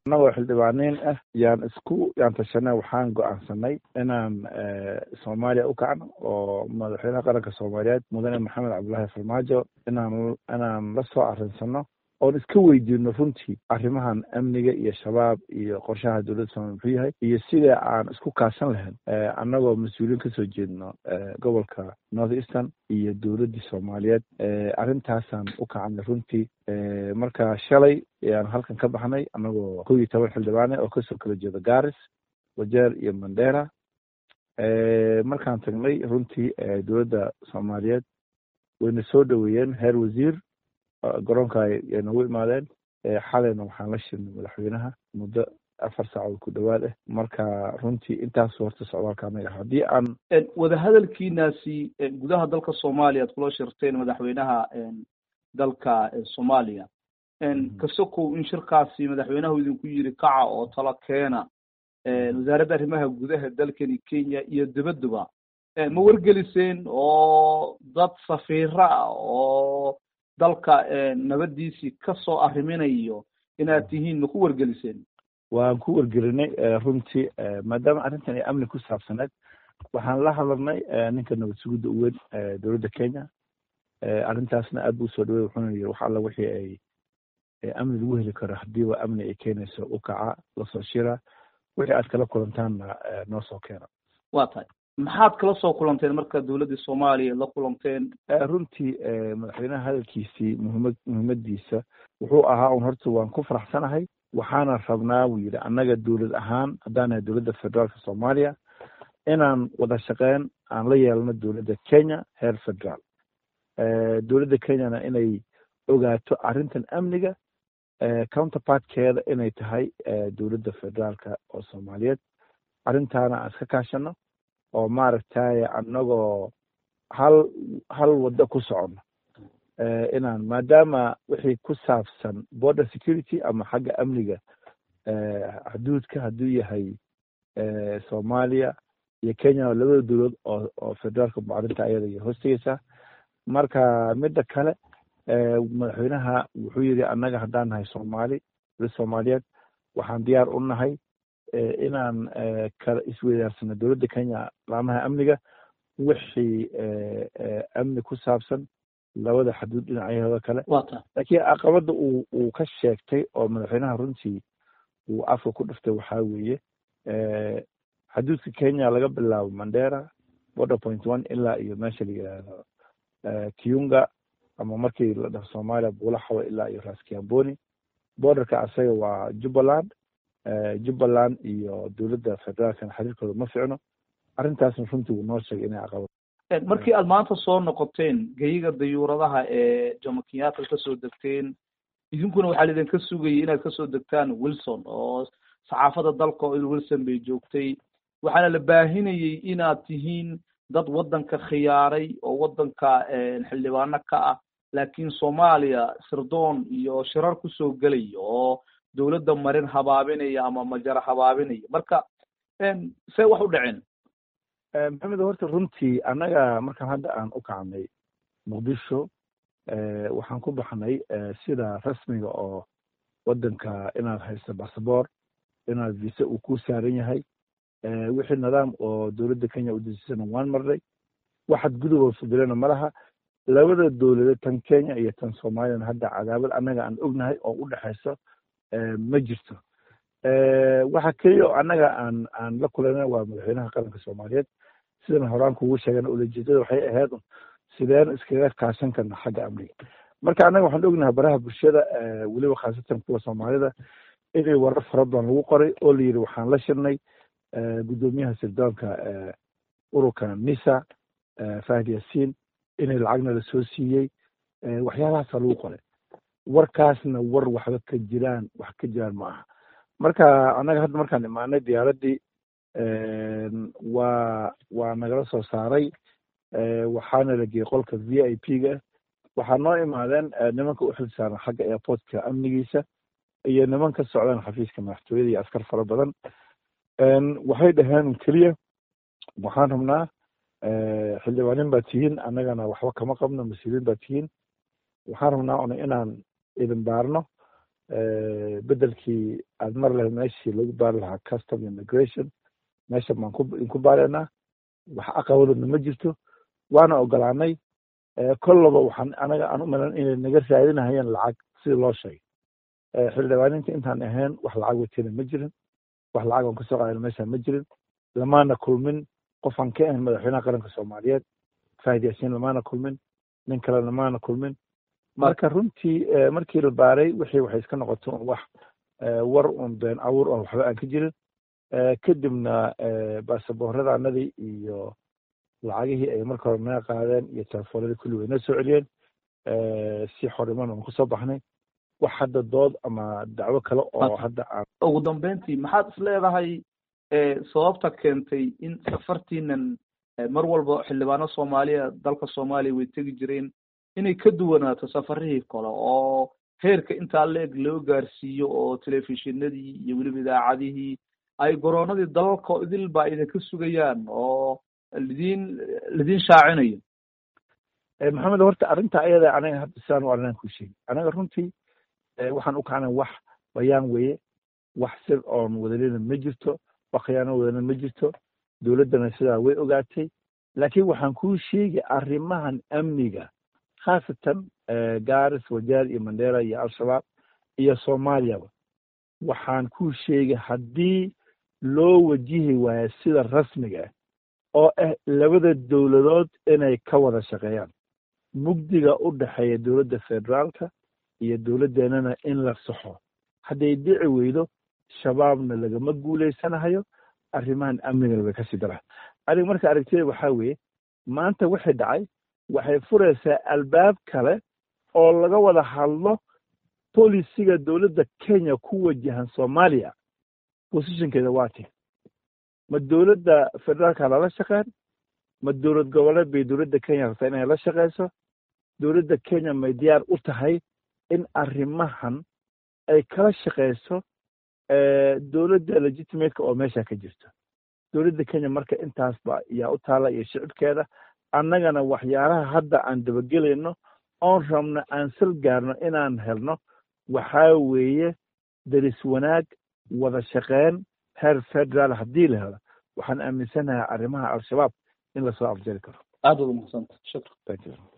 annagoo xildhibaaniin ah yaan isku yaan tashanay waxaan go-aansanay inaan soomaaliya u kacno oo madaxweynaha qaranka soomaaliyeed mudane maxamed cabdullaahi farmaajo inaan inaan la soo arinsano oon iska weydiino runtii arrimahan amniga iyo shabaab iyo qorshaha dowladda soomaliya muxuu yahay iyo sida aan isku kaashan lahayn annagoo mas-uuliyiin kasoo jeedno gobolka north eastern iyo dowladdii soomaaliyeed arrintaasaan u kacanay runtii marka shalay ayaan halkan ka baxnay annagoo kow iyo toban xildhibaane oo kasoo kala jeedo garis wajeer iyo mandera markaan tagnay runtii dowladda soomaaliyeed wayna soo dhoweeyeen heer wasiir garoonka ay nagu imaadeen xalayna waxaan la shirnay madaxweynaha muddo afar saacood ku dhowaad ah marka runtii intaas horta socdaalka anaga haddii aan wadahadalkiinaasi gudaha dalka soomaaliya ad kula shirteen madaxweynaha dalka soomaaliya kasokow in shirkaasi madaxweynahu idinku yiri kaca oo talo keena wasaaradda arrimaha gudaha dalkani kenya iyo dibaduba ma wargeliseen oo dad safiira ah oo dalka nabadiisii kasoo arriminayo inaad tihiin ma ku wargeliseen waan ku wargelinay runtii maadaama arrintan ay amni ku saabsaneed waxaan la hadalnay ninka nabad sugidda u weyn dowladda kenya arrintaasna aad buu usoo dhawey wuxuuna yiri wax alla wixii ay amni lagu heli karo hadiiba amni ay keenayso u kaca lasoo shira wixii aad kala kulantaanna noo soo keena wa tahay maxaad kala soo kulanteen marka dowladdii soomaaliya la kulanteen runtii madaxweynaha hadalkiisii muhimad muhiimadiisa wuxuu ahaa un horta waan ku faraxsanahay waxaana rabnaa buu yidhi annaga dowlad ahaan haddaan nahay dowladda federaalka soomaaliya inaan wada shaqeyn aan la yeelno dowladda kenya heer federaal dowladda kenyana inay ogaato arrintan amniga counterpartkeeda inay tahay dowladda federaalka oo soomaaliyeed arrintaana aan iska kaashano oo maaragtay annagoo hal hal waddo ku socono inaan maadaama wixii ku saabsan border security ama xagga amniga xuduudka hadduu yahay soomaaliya iyo kenya labada dowlad oo oo federaalka arrinta ayada iyo hoostegeysaa marka midda kale madaxweynaha wuxuu yidhi annaga haddaan nahay soomaali dowlad soomaaliyeed waxaan diyaar u nahay inaan kala isweydaarsano dowladda kenya laamaha amniga wixii amni ku saabsan labada xaduud dhinacyahooda kale laakiin caqabadda uu uu ka sheegtay oo madaxweynaha runtii uu afka ku dhiftay waxaa weeye xaduudka kenya laga bilaabo mandera border point one ilaa iyo meesha la yidhaahdo kiunga ama markii la dhaho soomaaliya buulaxawa ilaa iyo raskiamboni borderka asaga waa jubbaland jubbaland iyo dowladda federaalkana xiriirkooda ma ficno arrintaasna runtii wuu noo sheegay inay caqabad markii aad maanta soo noqoteen geyiga dayuuradaha ee jomo kenyatta kasoo degteen idinkuna waxaa laidinka sugayay inaad kasoo degtaan wilson oo saxaafadda dalka oo wilson bay joogtay waxaana la baahinayay inaad tihiin dad waddanka khiyaaray oo waddanka xildhibaano ka ah laakiin soomaaliya sirdoon iyo shirar kusoo gelaya oo dowladda marin habaabinaya ama majara habaabinaya marka see wax u dhaceen maxamed horta runtii annaga markaan hadda aan u kacnay muqdisho waxaan ku baxnay sida rasmiga oo waddanka inaad haysto basaboor inaad visa uu ku saaran yahay wixii nidaam oo dowladda kenya u dejisana waan marnay waxaad guduboo fadilana ma laha labada dowladeed tan kenya iyo tan soomaaliyana hadda cadaabad annaga aan ognahay oo u dhexayso ma jirto waxa keliya oo annaga aan aan la kulanay waa madaxweynaha qaranka soomaaliyeed sidan horaan kugu sheegana ulajeedada waxay ahayd sideen iskaga kaashan karna xagga amniga marka annaga waxaan ognahay baraha bulshada weliba khaasatan kuwa soomaalida inay warar fara badan lagu qoray oo la yidhi waxaan la shirnay guddoomiyaha sirdoonka ururka nisa fahd yaasiin inay lacagna lasoo siiyey waxyaalahaasa lagu qoray warkaasna war waxba ka jiraan wax ka jiraan ma aha marka annaga hadda markaan imaanay diyaaraddii waa waa nagala soo saaray waxaana la geeyey qolka v i p ga waxaa noo imaadeen nimanka u xil saaran xagga airportka amnigiisa iyo niman ka socdaan xafiiska madaxtooyada iyo askar fara badan waxay dhaheen keliya waxaan rabnaa xildhibaanin baa tihiin annagana waxba kama qabno mas-uuliyiin baa tihiin waxaan rabnaa una inaan idin baarno bedelkii aad mar lahayd meeshii lagu baari lahaa custom immigration meesha baan ku ku baaraynaa wax aqabadoodna ma jirto waana ogolaanay kollaba waxaan anaga aan u malan inay naga raadinahayeen lacag sidii loo sheegay xildhibaaninta intaan ahayn wax lacag watena ma jirin wax lacag aan kasoo qaadana meeshaan ma jirin lamaana kulmin qofaan ka ahayn madaxweynaha qaranka soomaaliyeed faahid yaasiin lamaana kulmin nin kale lamaana kulmin marka runtii markii la baaray wixii waxay iska noqoto un wax war un been abuur oo waxba aan ka jirin kadibna baasabooradaanadii iyo lacagihii ay marka hore naga qaadeen iyo telefoonadii kulli way noo soo celiyeen si xoriman aan kusoo baxnay wax hadda dood ama dacwo kale oo hadda aan ugu dambeyntii maxaad is leedahay sababta keentay in safartiinan mar walba xildhibaano soomaaliya dalka soomaaliya way tegi jireen inay ka duwanaato safarihii kale oo heerka intaa leeg loo gaarsiiyo oo telefishinadii iyo weliba idaacadihii ay goroonadii dalalka idil baa idinka sugayaan oo lidiin lidiin shaacinayo maxamed horta arrinta ayada anaga hadda sidaan u arrinaan kuu sheegi anaga runtii waxaan u kacnay wax bayaan weeye wax sir oon wadalina ma jirto wax khiyaano wadalina ma jirto dowladdana sidaa way ogaatay laakiin waxaan kuu sheegi arrimahan amniga khaasatan garis wajaar iyo mandera iyo al-shabaab iyo soomaaliyaba waxaan kuu sheegay haddii loo wajihi waayo sida rasmiga ah oo ah labada dowladood inay ka wada shaqeeyaan mugdiga u dhexeeya dowladda federaalka iyo dowladdeenana in la saxo hadday dhici weydo shabaabna lagama guulaysanahayo arrimahan amnigana way kasii dara aniga marka aragtida waxaa weeye maanta wixii dhacay waxay furaysaa albaab kale oo laga wada hadlo bolisiga dowladda kenya ku wajahan soomaaliya positionkeeda waa ti ma dowladda federaalka lala shaqeyn ma dowlad goboleed bay dowladda kenya rabtaa inay la shaqeyso dowladda kenya may diyaar u tahay in arrimahan ay kala shaqeyso dowladda legitimateka oo meesha ka jirto dowladda kenya marka intaasba yaa u taala iyo shicibkeeda annagana waxyaalaha hadda aan dabagelayno oon rabno aan sal gaarno inaan helno waxaa weeye deris wanaag wada shaqeyn heer federaal haddii la helo waxaan aaminsanahay arrimaha al-shabaab in lasoo afjari karo aad wada mahadsantahay shukran thank you